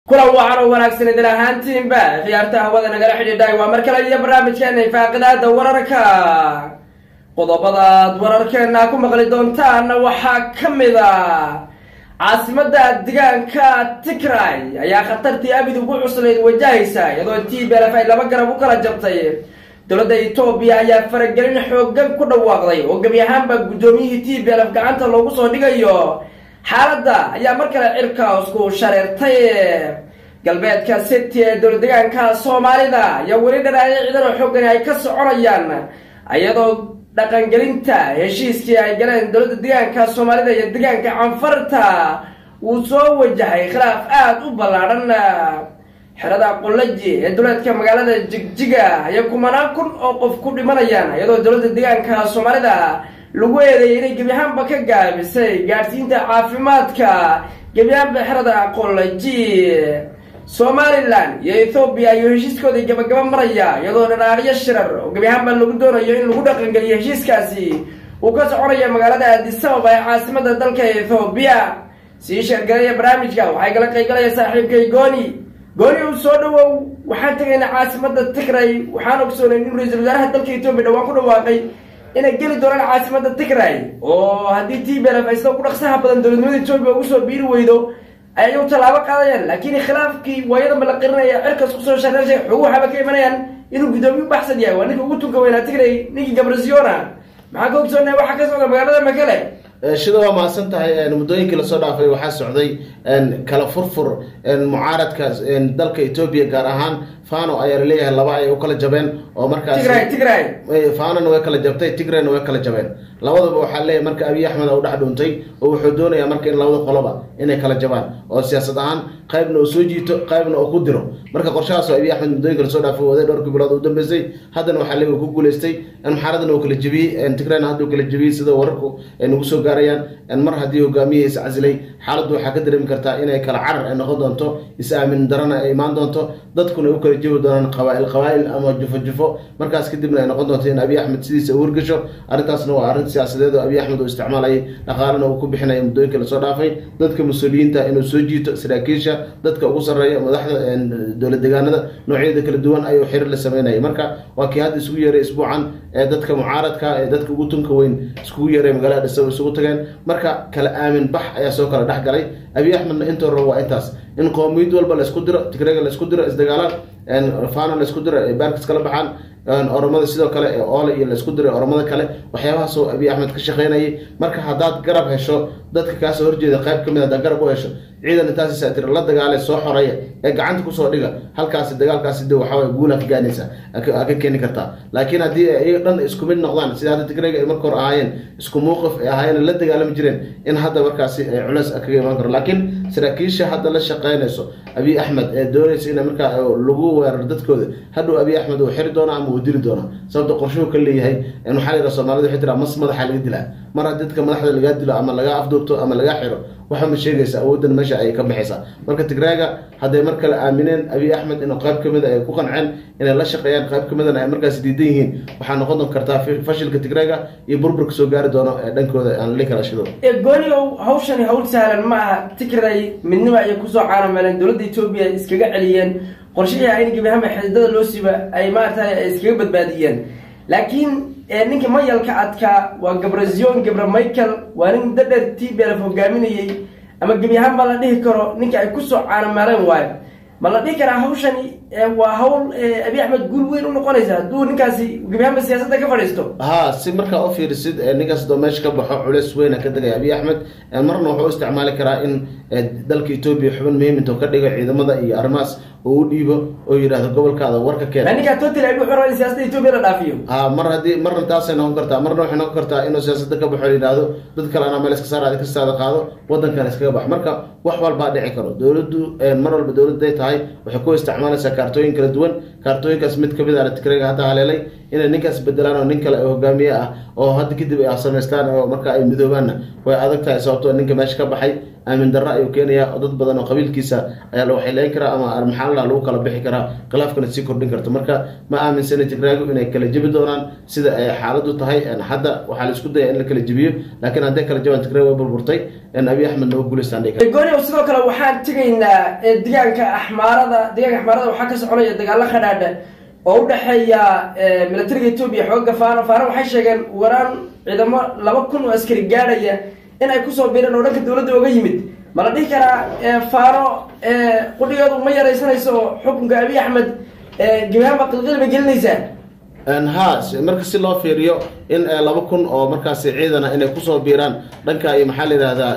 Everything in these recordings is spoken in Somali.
kulan wacan oo wanaagsan idin ahaantiinba khiyaarta hawada nagala xidhiidhay waa mar kale iyo barnaamijkeena ifaaqidaada wararka qodobadaad wararkeena ku maqli doontaanna waxaa ka mid a caasimada deegaanka tigray ayaa khatartii abid ugu cuslayd wajahaysa iyadoo t b lf ay laba garab u kala jabtay dowladda etoobiya ayaa faragelin xoogan ku dhawaaqday oo gebi ahaanba guddoomiyihii t b lf gacanta loogu soo dhigayo xaaladda ayaa mar kale cirka isku shareertay galbeedka city ee dowlad deegaanka soomaalida ayaa weli dhanaaya ciidan oo xoogani ay ka soconayaan iyadoo dhaqangelinta heshiiskii ay galeen dowladda deegaanka soomaalida iyo deegaanka canfarta uu soo wajahay khilaaf aada u ballaadhan xerada qulaji ee duleedka magaalada jigjiga ayaa kumanaan kun oo qof ku dhimanayaan iyadoo dowladda deegaanka soomaalida lagu eedeeyay inay gebi ahaanba ka gaabisay gaadhsiinta caafimaadka gebi ahaanba xerada qolaji somalilan iyo ethoobiya ayuu heshiiskoodii gabagaba maraya iyadoo dhanaaqyo shirar oo gebi ahaanba lagu doonayo in lagu dhaqangeliyo heshiiskaasi uu ka soconaya magaalada addisababa ee caasimada dalka ethoobiya sii sheergalaya barnaamijka waxay kala qaygalaya saaxiibkay gooni gooni uu soo dhawow waxaan tegaynaa caasimada tigray waxaan ogsoonay in ra-iisul wasaaraha dalka etoobiya dhawaan ku dhawaaqay inay geli doonaan caasimada tigray oo haddii t b lf ay sida ugu dhaqsaha badan dowladnimada etoobiya ugu soo biiri weydo ayay u tallaabo qaadayaan laakiin khilaafkii waayadanba la qirinaya cirkas kusoo shareershay xogu waxaaba ka imanayaan inuu guddoomiye u baxsan yahay waa ninka ugu tunka weynaa tigray ninkii gabrasiona maxaa ka ogsoonaya waxaa ka socda magaalada makele shida waa mahadsan tahay muddooyinkii lasoo dhaafay waxaa socday kala furfur mucaaradka dalka etoobiya gaar ahaan fano ayaa laleeyahay laba ay u kala jabeen oo markaas tigray tigray fanona way kala jabtay tigrayna way kala jabeen labadaba waxaa leeyahay marka abiy axmed u dhex dhuuntay oo wuxuu doonayaa marka in labada qoloba inay kala jabaan oo siyaasad ahaan qaybna uu soo jiito qaybna uu ku diro marka qorshahaasoo abiy axmed muddooyinka lasoo dhaafay waday dhowrkii bilood u dambeysay haddana waxaa leeyahay ku guuleystay muxaaradna uu kala jebiyey tigrayna hadda uu kala jebiyey sida wararku ay nagu soo gaarayaan mar haddii hogaamiyihiisa casilay xaaladdu waxaa ka dareemi kartaa inay kala carar ay noqon doonto is-aamin darana ay imaan doonto dadkuna ay u kala jebi doonaan qabaail qabaail ama jufo jufo markaas kadibna ay noqon doonto in abiy axmed sidiisa u wargasho arrintaasna waa arrin siyaasadeed oo abiy axmed uu isticmaalayay dhaqaalana uu ku bixinaya muddooyinka lasoo dhaafay dadka mas-uuliyiinta inuu soo jiito saraakiisha dadka ugu sarreeya madaxda dowlad deegaanada noocyada kala duwan ayuu xiriir la sameynayay marka waa kii hadda isugu yeeray isbuucan ee dadka mucaaradka ee dadka ugu tunka weyn iskugu yeeray magaalada dhisabo isugu tageen marka kala aamin bax ayaa soo kala dhex galay abiy axmedna intoo rabo waa intaas in qoomiyad walba laysku diro tigrega laysku diro isdagaalaan fano laysku diro ay baarkis kala baxaan oromada sidoo kale ee oole iyo laysku diray oromada kale waxyaabahaasoo abiy axmed ka shaqeynayay marka haddaad garab hesho dadka kaasoo horjeeda qayb ka mid haddaad garab u hesho ciidan intaasi saatira la dagaale soo xoreeya ee gacanta kusoo dhiga halkaasi dagaalkaasi de waxaa guula ka gaanaysa ka keeni kartaa laakiin haddii iyaga dhan isku mid noqdaan sida hadda tigreyga ay marka hore ahaayeen isku mowqif ay ahaayeen la dagaalami jireen in hadda markaasi culeys kaga imaan karo laakiin saraakiisha hadda la shaqeynayso abiy axmed ee doonaysa in markaa lagu weerar dadkooda hadhow abiy axmed uu xiri doona ama uu dili doona sababta qorshuhu ka leeyahay waxaa la yidhaha soomaalida waxay tiraa mas madaxa laga dilaa mar haddii dadka madaxda lagaa dilo ama lagaa afduubto ama lagaa xiro waxa ma sheegaysa awooddan meesha ay ka baxaysaa marka tigraaga hadday mar kale aamineen abiy axmed inuu qayb ka mida ay ku qanceen inay la shaqeeyaan qayb ka midana ay markaas diidan yihiin waxaa noqon doon kartaa fashilka tigraaga iyo burburka soo gaari doono ee dhankooda aan li kala shido gooni ow hawshani hawl sahlan ma aha tigray midnimo ayay kusoo caanameeleen dowladda etoobiya iskaga celiyeen qorshihii ahayn gebi ahaanba xididada loo siiba ay maaragtay iskaga badbaadiyeen laakiin ninka mayalka adkaa waa gabrazion gabra michael waa nin dadher t b lf hogaaminayey ama gebi ahaan ba la dhihi karo ninka ay kusoo caanameeleen waayo ma la dhihi karaa hawshani waa hawl abiy axmed guul weyn u noqonaysa hadduu ninkaasi gebi ahaanba siyaasadda ka fadhiisto ha si markaa u fiirisid ninkaas doo meesha ka baxo culeys weyna ka degaya abiy axmed marna wuxuu u isticmaali karaa in dalka etoobiya xubin muhiim intuu ka dhigo ciidamada iyo arrimahaas oo u dhiibo oo yidhaahdo gobolkaada warka keen ninkaa total abi wuxuu rabaa in siyaasadda etoobiya la dhaafiyo ha mar haddii marna taasay noqon kartaa marna waxay noqon kartaa inuu siyaasadda ka baxo yidhaahdo dad kale anaa meel iska saar adi kastaada qaado waddankana iskaga baxo marka wax walbaa dhici karo dowladdu mar walba dowladday tahay waxay ku isticmaalaysaa kaartooyin kala duwan kaartooyinkaas mid kamid a tigrega hadda haleelay inay ninkaas bedelaan oo nin kale hogaamiye ah oo hadda kadib ay samaystaan oo marka ay midoobaanna way adag tahay sababtoo ninka meesha ka baxay aamin darro ayuu keenayaa oo dad badan oo qabiilkiisa ayaa la waxayleyn karaa ama maxaalla lagu kala bixi karaa khilaafkana sii kordhin karto marka ma aaminsana tigraagu inay kala jebi doonaan sida ay xaaladu tahay hadda waxaa la isku daya in la kala jebiyo laakiin hadday kala jabaan tigraag way burburtay abiy axmed nooga guuleystaan gooni sidoo kale waxaan tegaynaa deegaanka axmaarada deegaanka axmaarada waxaa ka soconaya dagaalo khadhaadha oo u dhexeeya militariga etoobiya xooga faano faano waxay sheegeen waraan ciidamo laba kun oo askari gaadhaya in ay kusoo biireen oo dhanka dowladda oga yimid ma la dhihi karaa faano qudhigeedu ma yaraysanayso xukunka abiy axmed gebiahaanba qilqil bay gelinaysaa ha marka si loo fiiriyo in laba kun oo markaasi ciidana inay kusoo biiraan dhanka iyo maxaa la yidhahdaa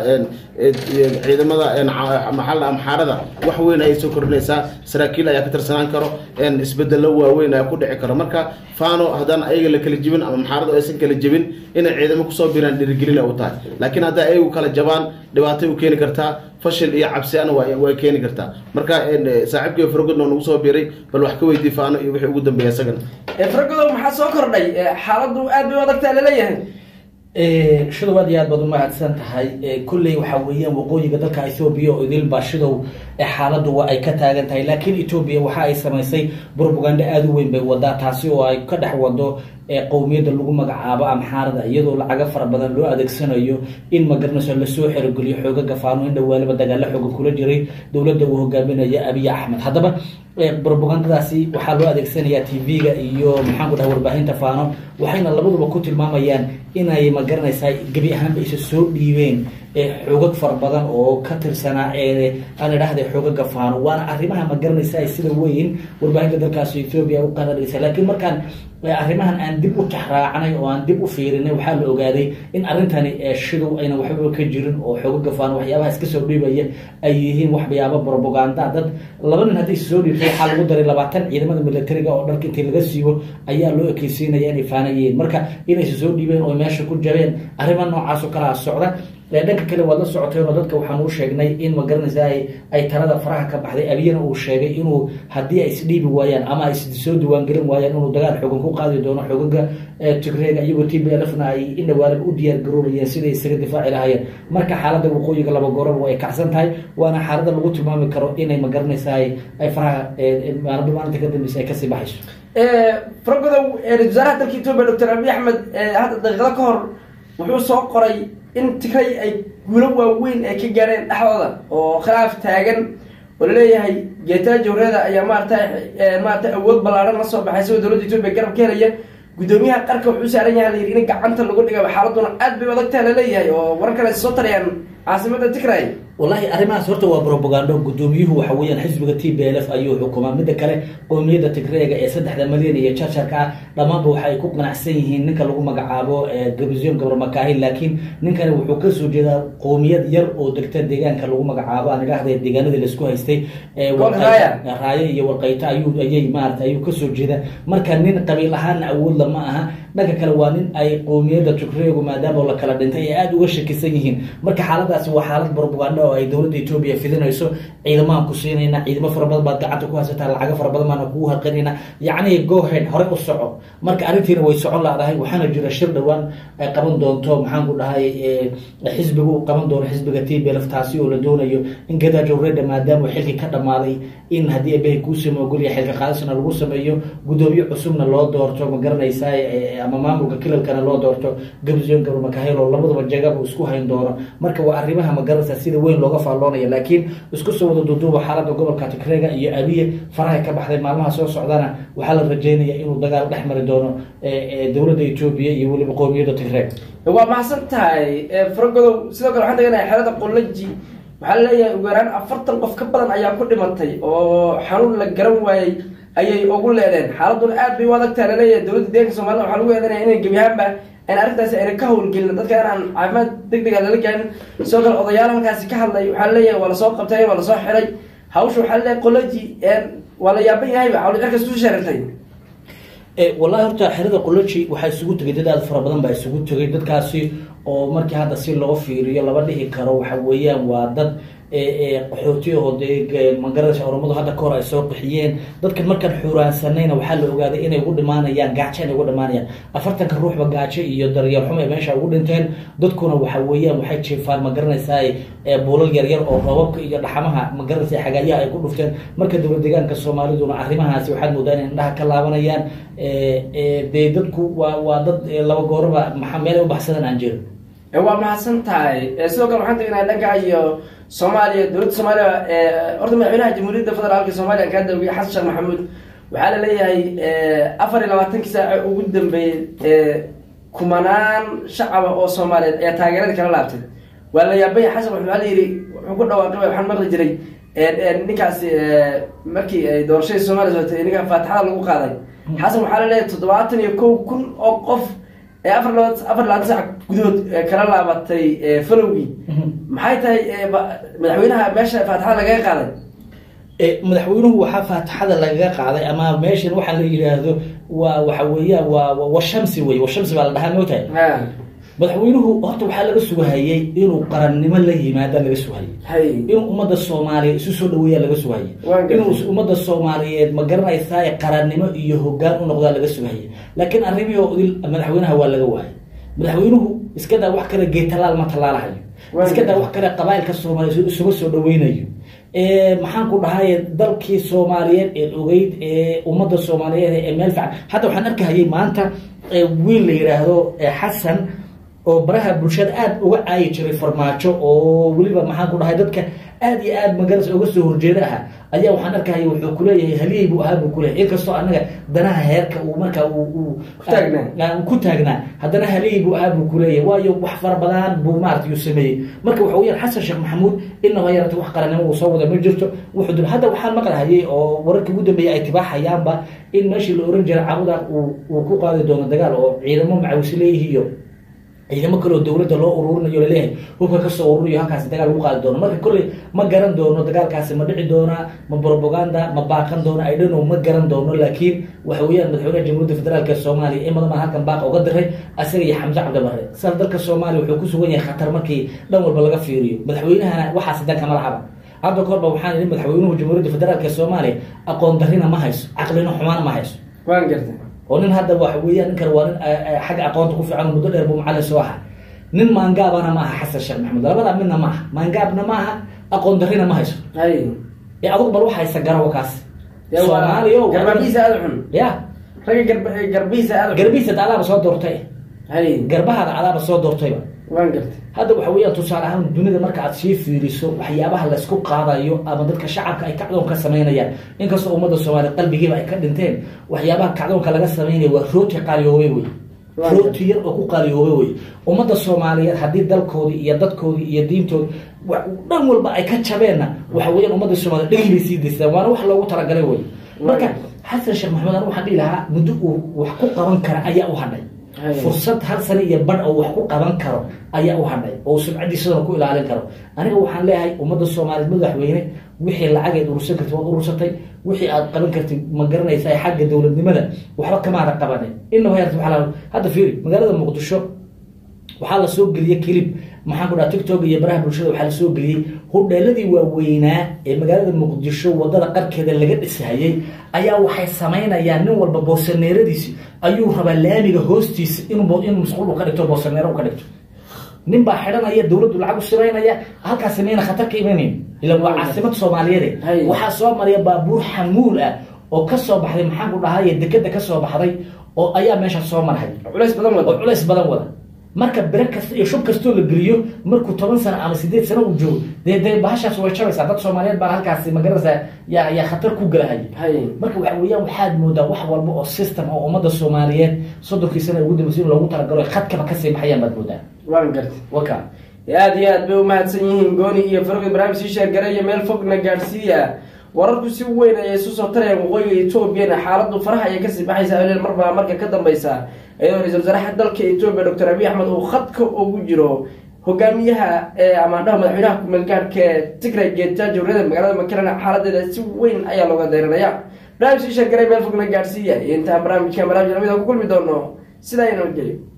ciidamada maxaa amxaarada wax weyn ayay soo kordhinaysaa saraakiil ayaa ka tirsanaan karo isbedelo waaweyn ayaa ku dhici karo marka fano haddaan ayaga la kala jebin ama maxaaradu aysan kala jebin inay ciidamo kusoo biiraan dhiirigelina u tahay laakiin hadday ayagu kala jabaan dhibaatay u keeni kartaa fashil iyo cabsiana way keeni kartaa marka saaxiibkii faragodno nagu soo biiray bal wax ka weydii faano iyo wixii ugu dambeeya isagan faragodow maxaa soo kordhay xaaladu aad bay u adagtaa laleeyahay shidow aad iyo aad baad umahadsan tahay kolley waxaa weeyaan waqooyiga dalka ethoobiya oo idilba shidow xaaladu waa ay ka taagan tahay laakiin etoobiya waxa ay samaysay propaganda aada u weyn bay wadaa taasi oo ay ka dhex wado qowmiyadda lagu magacaabo amxaarada iyadoo lacago fara badan loo adeegsanayo in magaranayso lasoo xerogeliyo xoogaga faano in dhawaaliba dagaalo xooga kula jiray dowladda uu hogaaminaya abiy axmed haddaba propagandadaasi waxaa loo adeegsanayaa t v-ga iyo maxaanku dhaha warbaahinta faano waxayna labaduba ku tilmaamayaan inay magaranaysaa gebi ahaanba isa soo dhiibeen xoogag fara badan oo ka tirsanaa aan idhahda xoogaga faano waana arrimaha magaranaysa sida weyn warbaahinta dalkaasi ethoobia u qanadhaysa laakiin markaan arrimahan aan dib u taxraacnay oo aan dib u fiirinay waxaa la ogaaday in arrintani shidow ayna waxbaba ka jirin oo xoogaga faano waxyaabaha iska soo dhiibaya ay yihiin waxyaaba propaganda dad laba nin hadday soo dhiibtay waxaa lagu daray labaatan ciidamada militariga oo dharka intii laga siibo ayaa loo ekeysiinaya inay faanayeen marka inaysa soo dhiibeen oo meesha ku jabeen arrima noocaas oo kalea socda dhanka kale waad la socoteen oo dadka waxaan u sheegnay in magaranaysa ay talada faraha ka baxday abiyana uu sheegay inuu haddii ay isdhiibi waayaan ama ay soo diiwaangelin waayaan inuu dagaal xoogan ku qaadi doono xoogaga tigreega iyagoo t b lfna ay indhawaalaba u diyaar garoobayeen siday isaga difaaci lahayeen marka xaaladda waqooyiga laba gooraba way kacsan tahay waana xaalada lagu tilmaami karo inay magaranaysa ay faraha maalba maalinta ka dambeysa ay kasii baxayso faragodow ra-isul wasaaraha dalka etoobiya doctor abiy axmed hadda daqiiqado ka hor wuxuu soo qoray in tigray ay guulo waaweyn ay ka gaadheen dhexdooda oo khilaaf taagan oo laleeyahay geetaajo horeeda ayaa maarata maarata awood ballaaran la soo baxay isagoo dowladda etoobiya garab ka helaya guddoomiyaha qarka wuxuu saaran yahay layidhi in gacanta lagu dhigay xaaladuna aad bay adagtaa laleeyahay oo warar kale soo tarayaan caasimada tigray wallahi arrimahaas horta waa propagando guddoomiyuhu waxa weeyaan xisbiga t b l f ayuu xukumaa midda kale qowmiyadda tigreega ee saddexda malyan iyo jarjarka ah dhammaanba waxa ay ku qanacsan yihiin ninka lagu magacaabo gabision gabar makaahil laakiin ninkani wuxuu kasoo jeedaa qowmiyad yar oo degta deegaanka lagu magacaabo aan idhahda deegaanadii laisku haystay raayo iyo walqayto ayuu ayay maarata ayuu kasoo jeeda marka nin qabiil ahaana awoodla ma aha dhanka kale waa nin ay qowmiyadda tigreegu maadaama la kala dhintay ay aada uga shakisan yihiin marka xaaladaasi waa xaalad propaganda oo ay dowladda etoobiya fidinayso ciidamahan ku siinayna ciidamo fara badan baad gacanta ku haysataa lacago fara badan baana kugu harqinayna yacni gohead hore u soco marka arrintiina way socon laadahay waxaana jira shir dhowaan ay qaban doonto maxaan ku dhahay xisbiga uu qaban doono xisbiga t b lf taasi oo la doonayo in gadaajo reda maadaama xilkii ka dhammaaday in haddii abehay kuusama ogolya xilka qaadisna lagu sameeyo guddoomiye cusubna loo doorto ma garanaysaa ama maamulka kilalkana loo doorto gabzion gabar makahel oo labadaba jagaba isku hayn doono marka waa arrimaha magaranaysa sida weyn looga faalloonaya laakiin isku soo wada duuduuba xaaladda gobolka tigreega iyo abiye farahay ka baxday maalmaha soo socdana waxaa la rajeynaya inuu dagaal dhex mari doono dowladda etoobiya iyo weliba qowmiyadda tigreeg waa mahadsan tahay faragodow sidoo kale waxaan taganahay xerada qolaji waxaa laleeyahay ugu yaraan afartan qof ka badan ayaa ku dhimatay oo xanuun la garan waayey ayay ugu leedeen xaaladuna aad bay u adagtaa laleeyahay dowladda deeganka somalida waxaa lagu eedanaya inay gebi ahaanba an arrintaasi ayna ka howlgelin dadka in aan caafimaad deg dega lala gaarin sidoo kale odayaal halkaasi ka hadlay waxaa laleeyahay waa lasoo qabtay waa lasoo xiray hawsha waxaa laleeyahay qolaji waa la yaaban yahayba hawli cirkas ku shareertay wallahi horta xerada qoloji waxaa isugu tegay dad aada fara badan baa isugu tegay dadkaasi oo markii hadda si loo fiiriyo laba dhihi karo waxa weeyaan waa dad qaxootiyaho dee magaranaysa oromadu hadda kahor ay soo qixiyeen dadkan markaan xuuraansanayna waxaa la ogaaday inay ugu dhimaanayaan gaajo inay ugu dhimaanayaan afartanka ruuxba gaajo iyo daryeelxumo ay meesha ugu dhinteen dadkuna waxa weeyaan waxay jiifaan magaranaysaa buulal yaryar oo roobabka iyo dhaxamaha magaranaysa xagaayaha ay ku dhufteen marka dowlad deegaanka soomaaliduna arrimahaasi waxaad moodaa inay indhaha ka laabanayaan dee dadku waa waa dad laba gooraba maxaa meel ay u baxsadaan aan jirin waa mahadsan tahay sidoo kale waxaan tegnaa dhanka iyo soomaaliya dowladda soomaaliya horta madaxweynaha jamhuuriyadda federaalka soomaaliya kaa dawiyey xasan sheekh maxamuud waxaa la leeyahay afar iyo labaatankii saace ugu dambeeyey kumanaan shacaba oo soomaaliyeed ayaa taageeradii kala laabtay waa la yaabay xasan waxaa la yidhi wuxuu ku dhawaaqay waxaan maqli jiray ninkaasi markii ay doorashadii soomaaliya socotay ninka faatixada lagu qaaday xasan waxaa la leeyahay toddobaatan iyo kow kun oo qof ee afar laba afar labaatan sac gudahood kala laabatay falowgii maxay tahay madaxweynaha meesha faatixada lagaga qaaday madaxweynuhu waxaa faatixada lagaga qaaday ama meeshan waxaa la yidhaahdo waa waxa weeyaan waa washamsi wey washamsi baa la dhahaa mootahay madaxweynuhu horta waxaa laga sugahayey inuu qarannimo la yimaada laga sugahayey inuu ummadda soomaaliyeed isu soo dhaweeyaa laga sugahayey inuu ummadda soomaaliyeed ma garanaysaa qarannimo iyo hoggaan u noqdaa laga sugahayey laakiin arrimihii oo idil madaxweynaha waa laga waayay madaxweynuhu iska daa wax kale geetalaal ma tallaalahayo iska daa wax kale qabaa'ilka soomaaliyeed isuga soo dhaweynayo maxaan ku dhahay dalkii soomaaliyeed ee ogeyd ee ummadda soomaaliyeed ee meel fiican hadda waxaan arkahayay maanta wiil la yidhaahdo xasan oo baraha bulshada aada uga caayi jiray farmaajo oo weliba maxaan ku dhahay dadka aada iyo aada magaras uga soo horjeeda aha ayaa waxaan arkahaya wuxuu kuleeyahay haliyey buu ahaa buu kuleyahay inkastoo anaga danaha heerka uu markaa ku taagnaa haddana haliyey buu ahaa buu kuleeyahay waayo wax fara badan buu maarata yuu sameeyey marka waxa weyaan xasan sheekh maxamuud inaba yarata wax qarannimo uu soo wada ma jirto wuxuu dul hadda waxaan maqlahayay oo wararkii ugu dambeeyay ay tibaaxayaanba in meeshii la oran jiray cabuda uu ku qaadi doono dagaal oo ciidamo macawisi leeyihi iyo ciidamo kaleoo dowladda loo ururinayo laleeyahay hubka kasoo ururiyo halkaasi dagaal lagu qaadi doono marka kolley ma garan doono dagaalkaasi ma dhici doonaa ma propaganda ma baaqan doono idhano ma garan doono laakiin waxa weeyaan madaxweynaha jamhuuriyadda federaalk ee soomaaliya in badan baa halkan baaqa uga diray asaga iyo xamse cabdimare sidaas dalka soomaaliya wuxuu ku sugan yahay khatar markii dhan walba laga fiiriyo madaxweynahana waxaasi danka malahaba hadda korba waxaan idhi madaxweynuhu jamhuuriyadda federaalk ee soomaaliya aqoon darrina ma hayso caqlino xumaana ma hayso waan gartay oo nin hadda waxa weeyaan ninkan waa nin xagga aqoonta ku fiican muddo dheer buu macallin soo aha nin maangaabana ma aha xasan sheekh maxamed labadaa midna ma aha maangaabna ma aha aqoon darrina ma hayso ee adugu bal wax haysa garawa kaas soomaaliya garbabiisa aada xun ya ragga garb garbiisa aada garbiisa adaaba soo doortay hay garbahaada adaaba soo doortayba waan gartay hadda waxa weeyaan tusaale ahaan dunida marka aad sii fiiriso waxyaabaha laysku qaadayo ama dadka shacabka ay kacdoon ka samaynayaan inkastoo ummadda soomaaliya qalbigiiba ay ka dhinteen waxyaabaha kacdoonka laga samaynaya waa rooti qaaliyoobay wey rooti yar oo ku qaaliyoobay wey ummadda soomaaliyeed haddii dalkoodii iyo dadkoodii iyo diintoodi dhan walba ay ka jabeenna waxa weeyaan ummadda soomaliya dhegay bay sii daystaan waana wax loogu talagalay wey marka xasan sheekh maxamed anu waxaan dhihi lahaa muddo uu wax ku qaban kara ayaa u hadhay fursad hal sano iyo badh oo wax ku qaban karo ayaa u hadhay oo sumcadiisadana ku ilaalin karo aniga waxaan leeyahay ummadda soomaaliyeed madaxweyne wixii lacageed urursan kartid waad urursatay wixii aad qaban kartid ma garanaysaa xagga dowladnimada waxba kamaada qabanin inaba yarta waxaa hadda fiiri magaalada muqdisho waxaa la soo geliyey kilib maxaan ku dhaha tiktok iyo baraha bulshada waxaa lasoo geliyey hudheeladii waaweynaa ee magaalada muqdisho wadada qarkeeda laga dhisahayey ayaa waxay samaynayaan nin walba boosaneeradiisi ayuu rabaa laamiga hoostiisa inuu in musquul u ka dhigto boosaneero u ka dhigto nin baa xidhanaya dowladdu lacag u siraynaya halkaasi mayna khatar ka imanayn ila waa caasimad soomaaliyeed waxaa soo maraya baabuur xamuul ah oo ka soo baxday maxaan ku dhahay dekeda ka soo baxday oo ayaa meesha soo marhay culays badan wada oo culays badan wada marka bere kasta iyo shub kastoo la geliyo markuu toban sano ama sideed sano uu joogo dee dee bahashaas way jabaysaa dad soomaaliyeed baan halkaasi magaranaysaa yaa yaa khatar ku galahaya marka waxa weeyaan waxaad moodaa wax walba oo system oo ummadda soomaaliyeed soddonkii sana ugu dambeysay in loogu talagalo khadkaba kasii baxayaan baad moodaa waan gartay waka aada iyo aad bay umahadsan yihiin gooni iyo farqi barnaamij sii sheergareeya meel fogna gaadhsiiya wararku si weyn ayay isu soo tarayaan waqooyiga etoobiyana xaaladu faraha ayay kasii baxaysaa aleel marbaa marka ka dambeysa iyadoo ra-isul wasaaraha dalka etoobiya doctor abiy axmed uu khadka ugu jiro hogaamiyaha amaandhaha madaxweynaha kumeelgaadhka tigray geeta jawriyada magaalada makalena xaaladeeda si weyn ayaa looga dayranaya barnaamij sii sheergaray meel fogna gaadhsiiya iyo intaan barnaamijka barnaamij lamida ku kulmi doono sidaa inoo geli